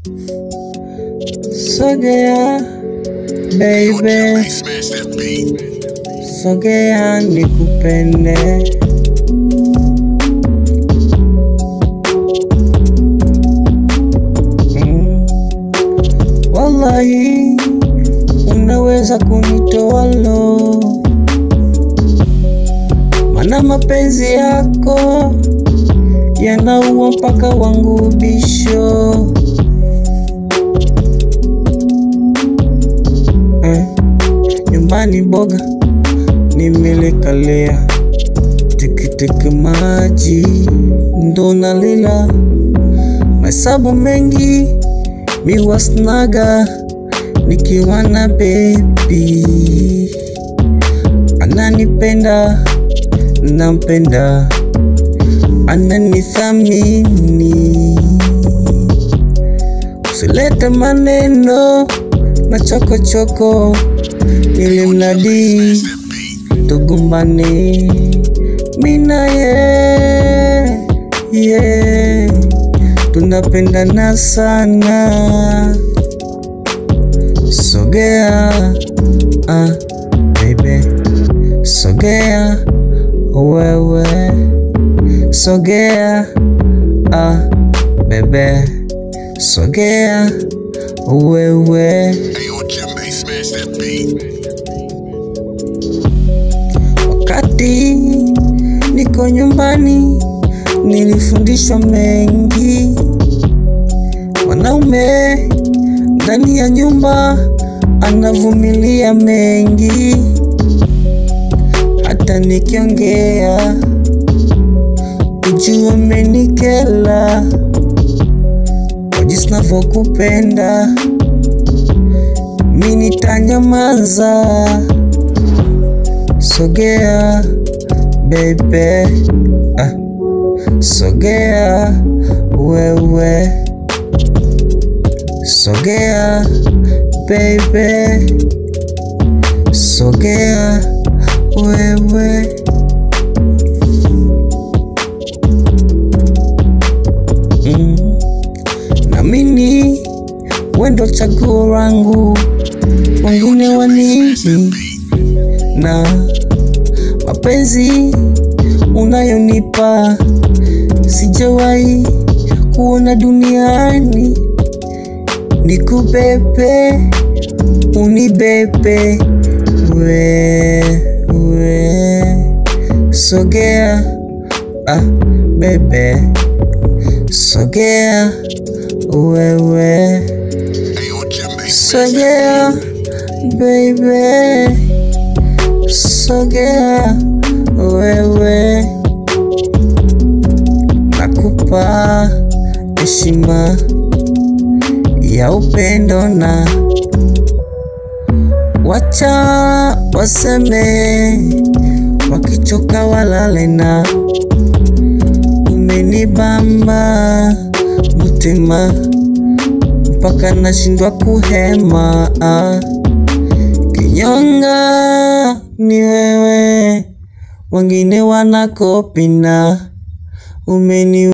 Sogea baby, Smash that beat. sogea nikupende. Mm. Wallahi unaweza kunitoa lo, mana mapenzi yako yanaua mpaka wangu bisho eh. Nyumbani boga nimelekalia tikitiki maji ndo nalila mahesabu mengi miwasnaga nikiwa na bebi ananipenda nampenda ananithamini usilete maneno na chokochoko ili mradi tugumbane mina ye ye tunapendana sana sogea ah, baby sogea wewe sogea ah, bebe sogea wewe Hey, yo, Jimmy, smash that beat. Wakati niko nyumbani nilifundishwa mengi. Mwanaume ndani ya nyumba anavumilia mengi, hata nikiongea ujue umenikela kwa jinsi navyokupenda, mi nitanyamaza. Sogea baby, ah. Sogea wewe, sogea baby, sogea wewe. Mm. Namini wendo chaguo langu, wengine wanini na mapenzi unayonipa sijawahi kuona duniani. Nikubebe, unibebe, we we, sogea ah, bebe, sogea wewe, Hey, yo, Jimmy, smash sogea baby, sogea wewe, nakupa heshima ya upendo na wacha waseme, wakichoka walale na umenibamba mutima mpaka nashindwa kuhema ah. Kinyonga ni wewe, wengine wanakopina umeni